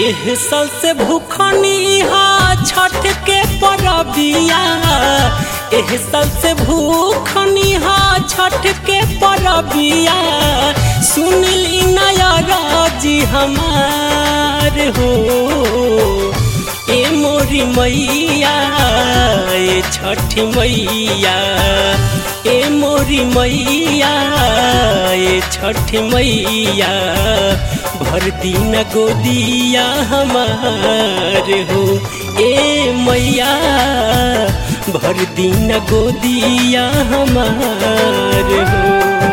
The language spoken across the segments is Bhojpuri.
एह साल से भूखनी हा छठ के परबिया एह साल से भूखनी हा छठ के परबिया सुनली नया राजी हमार हो ए मोरी मैया ए छठी मैया ए मोरी मैया ए छठी मैया भर दिन गोदिया हमार हो ए मैया भर दिन गोदिया हमार हो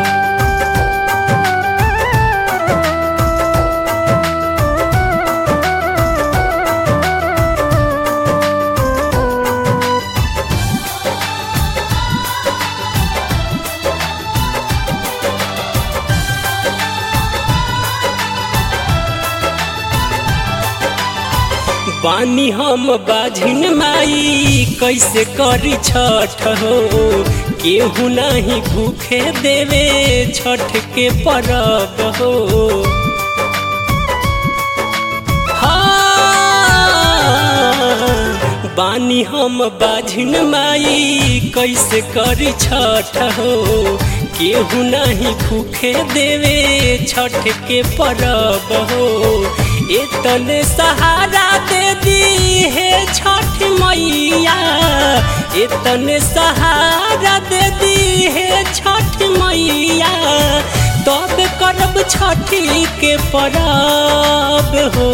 बानी हम बाझिन माई कैसे करी छठ हो केहू नहीं भूखे देवे छठ के परब हो हाँ, बानी हम बाझिन माई कैसे करी छठ हो केहू नहीं भूखे देवे छठ के परब हो इतने सहारा दे दी है छठ मैया इतने सहारा दे दी है छठ मैया तब करब छठी के परब हो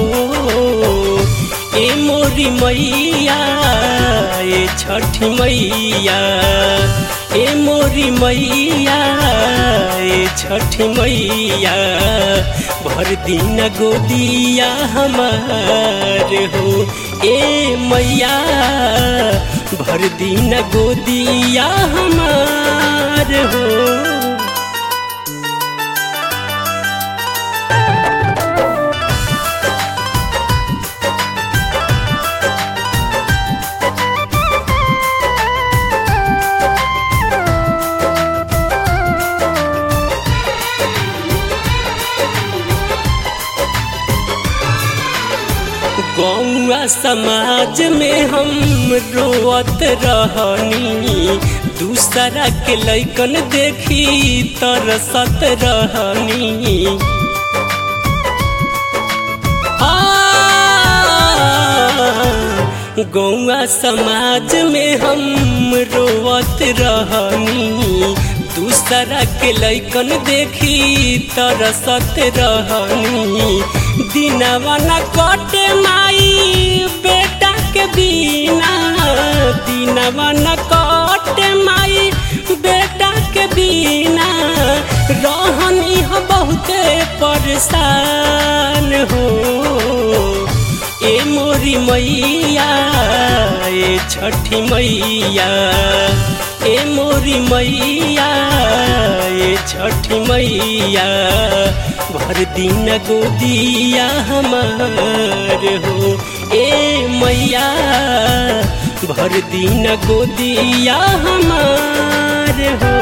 ए मोरी मैया ए छठी मैया ए मोरी मैया ए छठी मैया भर दिन गोदिया हमार हो ए मैया भर दिन गोदिया हमार हो गौआ समाज में हम रोवत रहनी दूसरा के लैकन देखी तरसत रहनी गौआ समाज में हम रोवत रहनी दूसरा के लैकन देखी तरसत रहनी दिनवा न कटे माई बेटा के बिना दिनवा न कटे माई बेटा के बिना रहनी हो बहुते परेशान हो ए मोरी मैया ए छठी मैया ए मोरी मैया ए छठी मैया भर दिन गोदिया हमार हो ए मैया भर दिन गोदिया हमार हो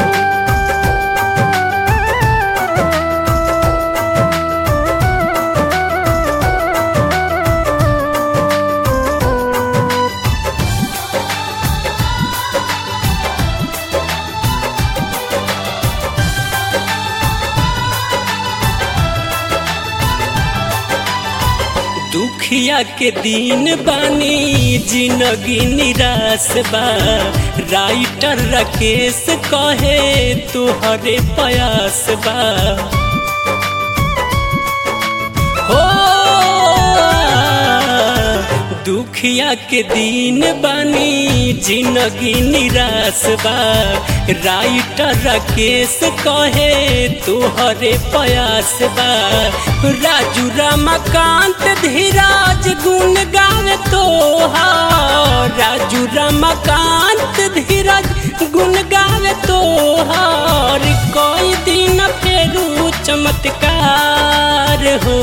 दुखिया के दिन बानी जिंदगी निराश बा राइटर राकेश कहे तुहरे प्रयास बा हो दुखिया के दिन बानी जिंदगी निराश बा राइटर राकेश कहे तुहरे प्रयास बा राजू रमाकांत धीराज गुण गावे तोहार राजू रमाकांत धीरज गुण गावे तोहार कोई दिन फेरू चमत्कार हो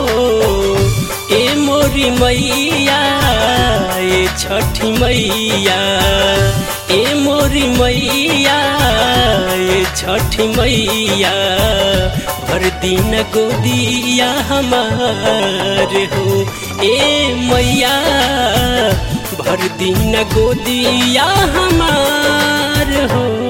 ए मोरी मैया ए छठी मैया ए मोरी मैया ए छठी मैया भर दिन गोदिया हमार हो ए मैया भर दिन गोदिया हमार हो